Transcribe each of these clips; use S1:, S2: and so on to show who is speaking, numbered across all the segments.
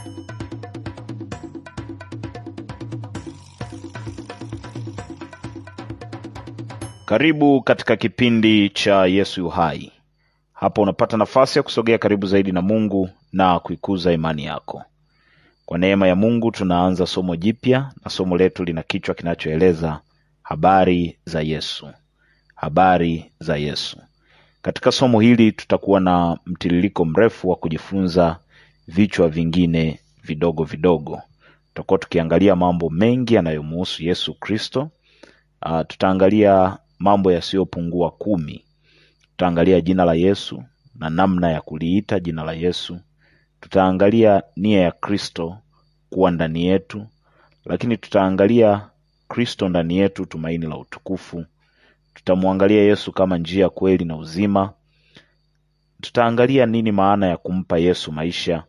S1: Karibu katika kipindi cha Yesu yu hai. Hapa unapata nafasi ya kusogea karibu zaidi na Mungu na kuikuza imani yako. Kwa neema ya Mungu tunaanza somo jipya na somo letu lina kichwa kinachoeleza habari za Yesu. Habari za Yesu. Katika somo hili tutakuwa na mtiririko mrefu wa kujifunza vichwa vingine vidogo vidogo. Tutakuwa tukiangalia mambo mengi yanayomuhusu Yesu Kristo. Uh, tutaangalia mambo yasiyopungua kumi. Tutaangalia jina la Yesu na namna ya kuliita jina la Yesu. Tutaangalia nia ya Kristo kuwa ndani yetu, lakini tutaangalia Kristo ndani yetu, tumaini la utukufu. Tutamwangalia Yesu kama njia, kweli na uzima. Tutaangalia nini maana ya kumpa Yesu maisha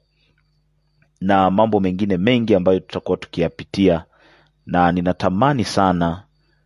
S1: na mambo mengine mengi ambayo tutakuwa tukiyapitia, na ninatamani sana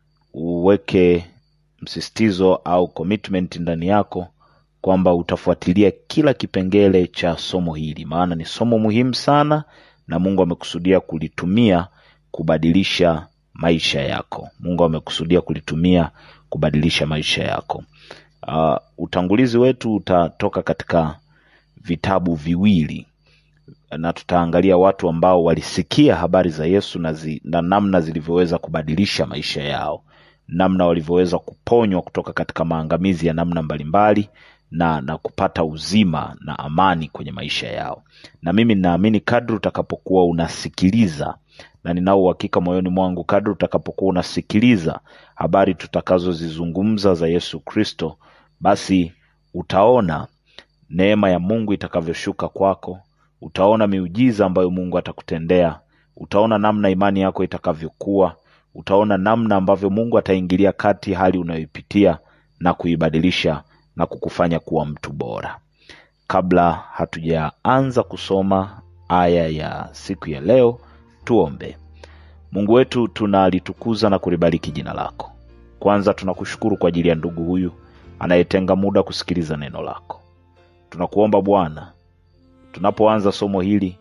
S1: uweke msisitizo au commitment ndani yako kwamba utafuatilia kila kipengele cha somo hili, maana ni somo muhimu sana na Mungu amekusudia kulitumia kubadilisha maisha yako. Mungu amekusudia kulitumia kubadilisha maisha yako. Uh, utangulizi wetu utatoka katika vitabu viwili na tutaangalia watu ambao walisikia habari za Yesu na, zi, na namna zilivyoweza kubadilisha maisha yao, namna walivyoweza kuponywa kutoka katika maangamizi ya namna mbalimbali na, na kupata uzima na amani kwenye maisha yao. Na mimi ninaamini kadri utakapokuwa unasikiliza, na ninao uhakika moyoni mwangu, kadri utakapokuwa unasikiliza habari tutakazozizungumza za Yesu Kristo, basi utaona neema ya Mungu itakavyoshuka kwako utaona miujiza ambayo Mungu atakutendea. Utaona namna imani yako itakavyokuwa. Utaona namna ambavyo Mungu ataingilia kati hali unayoipitia na kuibadilisha na kukufanya kuwa mtu bora. Kabla hatujaanza kusoma aya ya siku ya leo, tuombe. Mungu wetu, tunalitukuza na kulibariki jina lako. Kwanza tunakushukuru kwa ajili ya ndugu huyu anayetenga muda kusikiliza neno lako. Tunakuomba Bwana, tunapoanza somo hili,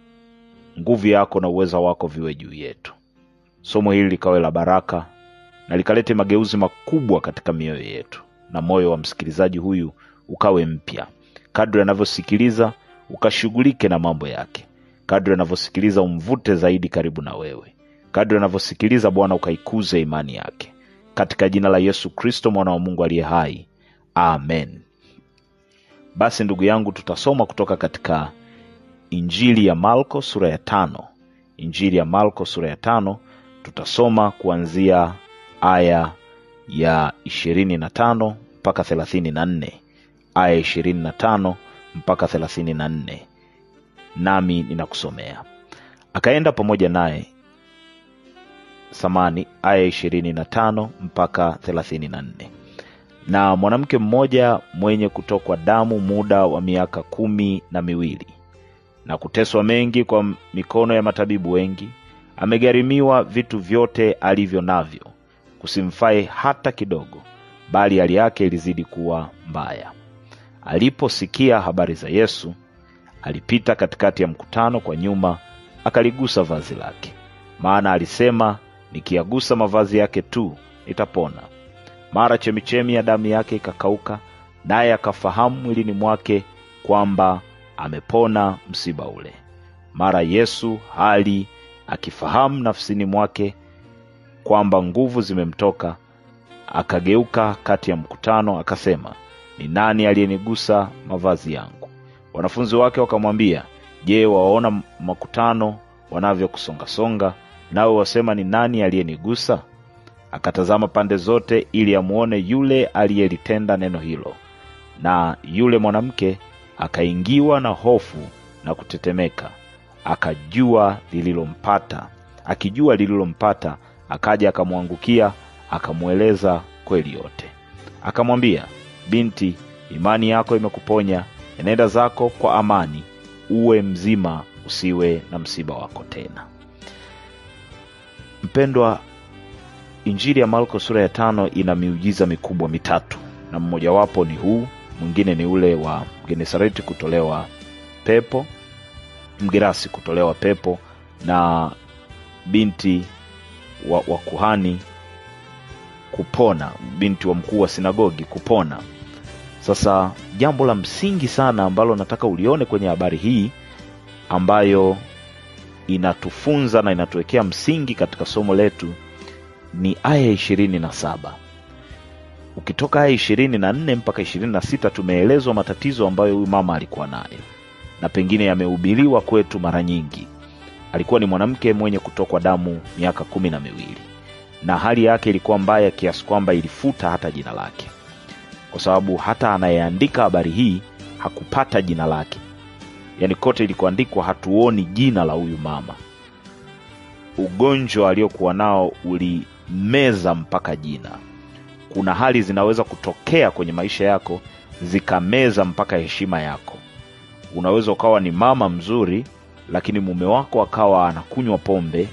S1: nguvu yako na uweza wako viwe juu yetu. Somo hili likawe la baraka na likalete mageuzi makubwa katika mioyo yetu, na moyo wa msikilizaji huyu ukawe mpya. Kadri anavyosikiliza, ukashughulike na mambo yake. Kadri anavyosikiliza, umvute zaidi karibu na wewe. Kadri anavyosikiliza, Bwana, ukaikuze imani yake, katika jina la Yesu Kristo, mwana wa Mungu aliye hai, amen. Basi ndugu yangu, tutasoma kutoka katika Injili ya Marko sura ya tano. Injili ya Marko sura ya tano, tutasoma kuanzia aya ya ishirini na tano mpaka thelathini na nne aya ishirini na tano mpaka thelathini na nne nami ninakusomea. Akaenda pamoja naye samani, aya ishirini na tano mpaka thelathini na nne na mwanamke mmoja mwenye kutokwa damu muda wa miaka kumi na miwili na kuteswa mengi kwa mikono ya matabibu wengi, amegharimiwa vitu vyote alivyo navyo, kusimfae hata kidogo, bali hali yake ilizidi kuwa mbaya. Aliposikia habari za Yesu, alipita katikati ya mkutano kwa nyuma, akaligusa vazi lake, maana alisema, nikiyagusa mavazi yake tu nitapona. Mara chemichemi ya damu yake ikakauka, naye akafahamu mwilini mwake kwamba amepona msiba ule. Mara Yesu hali akifahamu nafsini mwake kwamba nguvu zimemtoka, akageuka kati ya mkutano, akasema, ni nani aliyenigusa mavazi yangu? Wanafunzi wake wakamwambia, Je, waona makutano wanavyokusongasonga, nawe wasema ni nani aliyenigusa? Akatazama pande zote ili amuone yule aliyelitenda neno hilo. Na yule mwanamke akaingiwa na hofu na kutetemeka, akajua lililompata. Akijua lililompata, akaja akamwangukia, akamweleza kweli yote. Akamwambia, binti, imani yako imekuponya, enenda zako kwa amani, uwe mzima, usiwe na msiba wako tena. Mpendwa, Injili ya Marko sura ya tano ina miujiza mikubwa mitatu, na mmojawapo ni huu, mwingine ni ule wa Genesareti kutolewa pepo, mgerasi kutolewa pepo na binti wa, wa kuhani kupona binti wa mkuu wa sinagogi kupona sasa jambo la msingi sana ambalo nataka ulione kwenye habari hii ambayo inatufunza na inatuwekea msingi katika somo letu ni aya ishirini na saba ukitoka aya ishirini na nne mpaka ishirini na sita tumeelezwa matatizo ambayo huyu mama alikuwa nayo na pengine yamehubiriwa kwetu mara nyingi alikuwa ni mwanamke mwenye kutokwa damu miaka kumi na miwili na hali yake ilikuwa mbaya kiasi kwamba ilifuta hata jina lake kwa sababu hata anayeandika habari hii hakupata jina lake yaani kote ilikoandikwa hatuoni jina la huyu mama ugonjwa aliokuwa nao ulimeza mpaka jina kuna hali zinaweza kutokea kwenye maisha yako zikameza mpaka heshima yako unaweza ukawa ni mama mzuri lakini mume wako akawa anakunywa pombe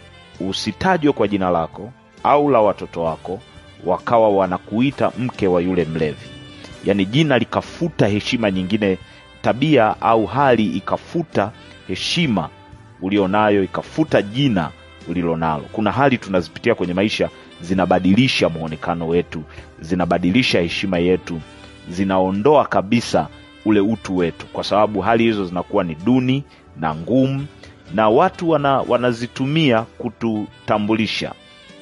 S1: usitajwe kwa jina lako au la watoto wako wakawa wanakuita mke wa yule mlevi yaani jina likafuta heshima nyingine tabia au hali ikafuta heshima ulionayo ikafuta jina ulilonalo kuna hali tunazipitia kwenye maisha zinabadilisha mwonekano wetu zinabadilisha heshima yetu zinaondoa kabisa ule utu wetu kwa sababu hali hizo zinakuwa ni duni na ngumu na watu wana, wanazitumia kututambulisha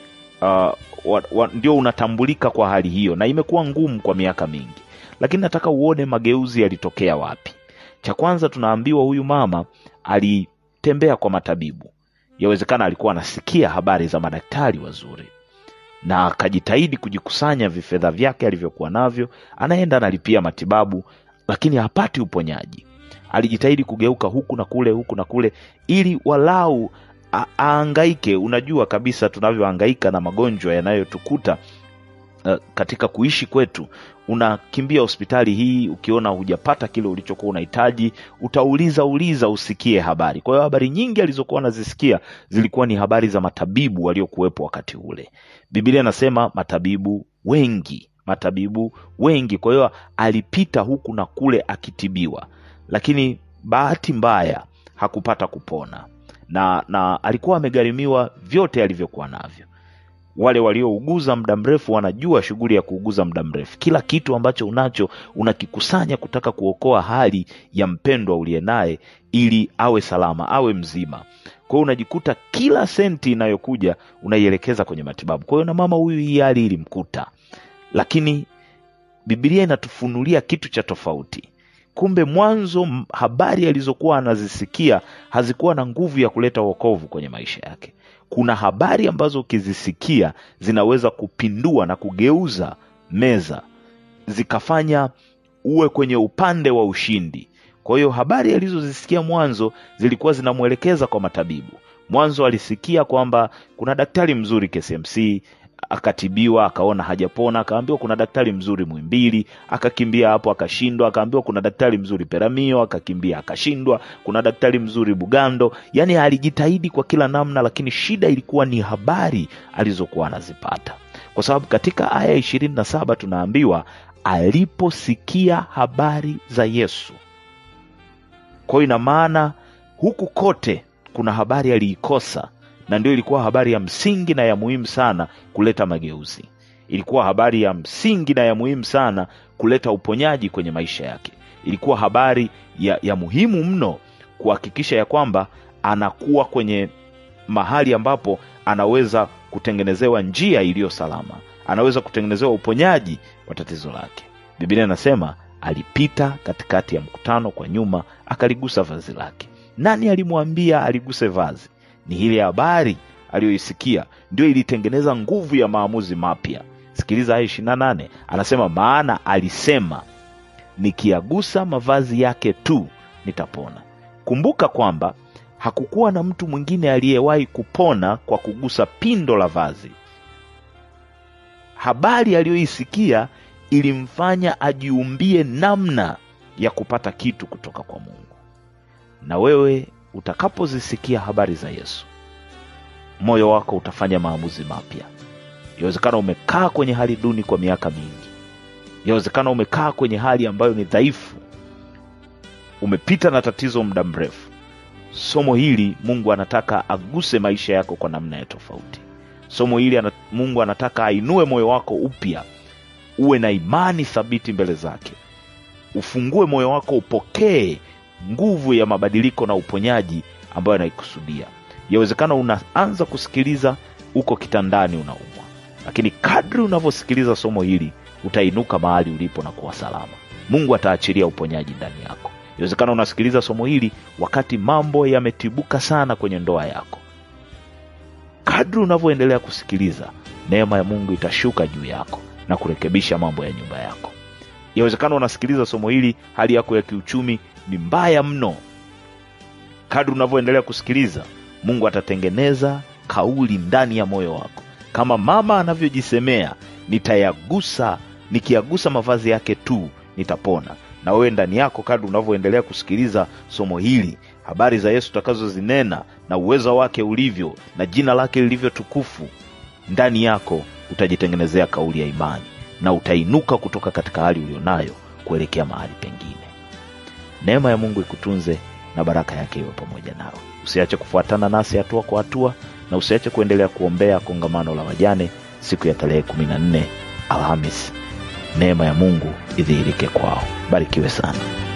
S1: uh, wa, wa, ndio unatambulika kwa hali hiyo na imekuwa ngumu kwa miaka mingi lakini nataka uone mageuzi yalitokea wapi cha kwanza tunaambiwa huyu mama alitembea kwa matabibu yawezekana alikuwa anasikia habari za madaktari wazuri na akajitahidi kujikusanya vifedha vyake alivyokuwa navyo anaenda analipia matibabu lakini hapati uponyaji alijitahidi kugeuka huku na kule huku na kule ili walau a- aangaike unajua kabisa tunavyohangaika na magonjwa yanayotukuta uh, katika kuishi kwetu unakimbia hospitali hii ukiona hujapata kile ulichokuwa unahitaji utauliza uliza usikie habari kwa hiyo habari nyingi alizokuwa anazisikia zilikuwa ni habari za matabibu waliokuwepo wakati ule biblia inasema matabibu wengi matabibu wengi kwa hiyo alipita huku na kule akitibiwa lakini bahati mbaya hakupata kupona na na alikuwa amegharimiwa vyote alivyokuwa navyo wale waliouguza muda mrefu wanajua shughuli ya kuuguza muda mrefu kila kitu ambacho unacho unakikusanya kutaka kuokoa hali ya mpendwa uliye naye ili awe salama awe mzima kwa hiyo unajikuta kila senti inayokuja unaielekeza kwenye matibabu kwa hiyo na mama huyu hii hali ilimkuta lakini bibilia inatufunulia kitu cha tofauti kumbe mwanzo m- habari alizokuwa anazisikia hazikuwa na nguvu ya kuleta wokovu kwenye maisha yake kuna habari ambazo ukizisikia zinaweza kupindua na kugeuza meza zikafanya uwe kwenye upande wa ushindi kwa hiyo habari alizozisikia mwanzo zilikuwa zinamwelekeza kwa matabibu mwanzo alisikia kwamba kuna daktari mzuri KCMC akatibiwa akaona hajapona akaambiwa kuna daktari mzuri mwimbili akakimbia hapo akashindwa akaambiwa kuna daktari mzuri peramio akakimbia akashindwa kuna daktari mzuri bugando yaani alijitahidi kwa kila namna lakini shida ilikuwa ni habari alizokuwa anazipata kwa sababu katika aya ishirini na saba tunaambiwa aliposikia habari za yesu kwa hiyo ina maana huku kote kuna habari aliikosa na ndio ilikuwa habari ya msingi na ya muhimu sana kuleta mageuzi ilikuwa habari ya msingi na ya muhimu sana kuleta uponyaji kwenye maisha yake ilikuwa habari ya, ya muhimu mno kuhakikisha ya kwamba anakuwa kwenye mahali ambapo anaweza kutengenezewa njia iliyo salama anaweza kutengenezewa uponyaji wa tatizo lake biblia inasema alipita katikati ya mkutano kwa nyuma akaligusa vazi lake nani alimwambia aliguse vazi ni ile habari aliyoisikia ndio ilitengeneza nguvu ya maamuzi mapya sikiliza aya ishiri na nane anasema maana alisema nikiagusa mavazi yake tu nitapona kumbuka kwamba hakukuwa na mtu mwingine aliyewahi kupona kwa kugusa pindo la vazi habari aliyoisikia ilimfanya ajiumbie namna ya kupata kitu kutoka kwa mungu na wewe utakapozisikia habari za yesu moyo wako utafanya maamuzi mapya yawezekana umekaa kwenye hali duni kwa miaka mingi yawezekana umekaa kwenye hali ambayo ni dhaifu umepita na tatizo muda mrefu somo hili mungu anataka aguse maisha yako kwa namna ya tofauti somo hili ana, mungu anataka ainue moyo wako upya uwe na imani thabiti mbele zake ufungue moyo wako upokee nguvu ya mabadiliko na uponyaji ambayo anaikusudia yawezekana unaanza kusikiliza uko kitandani unaumwa lakini kadri unavyosikiliza somo hili utainuka mahali ulipo na kuwa salama mungu ataachilia uponyaji ndani yako inawezekana unasikiliza somo hili wakati mambo yametibuka sana kwenye ndoa yako kadri unavyoendelea kusikiliza neema ya mungu itashuka juu yako na kurekebisha mambo ya nyumba yako yawezekana unasikiliza somo hili hali yako ya kiuchumi ni mbaya mno kadri unavyoendelea kusikiliza mungu atatengeneza kauli ndani ya moyo wako kama mama anavyojisemea nitayagusa nikiyagusa mavazi yake tu nitapona na wewe ndani yako kadri unavyoendelea kusikiliza somo hili habari za yesu utakazozinena na uwezo wake ulivyo na jina lake lilivyo tukufu ndani yako utajitengenezea kauli ya imani na utainuka kutoka katika hali ulionayo kuelekea mahali pengine neema ya mungu ikutunze na baraka yake iwe pamoja nawe usiache kufuatana nasi hatua kwa hatua na usiache kuendelea kuombea kongamano la wajane siku ya tarehe kumi na nne alhamis neema ya mungu idhihirike kwao barikiwe sana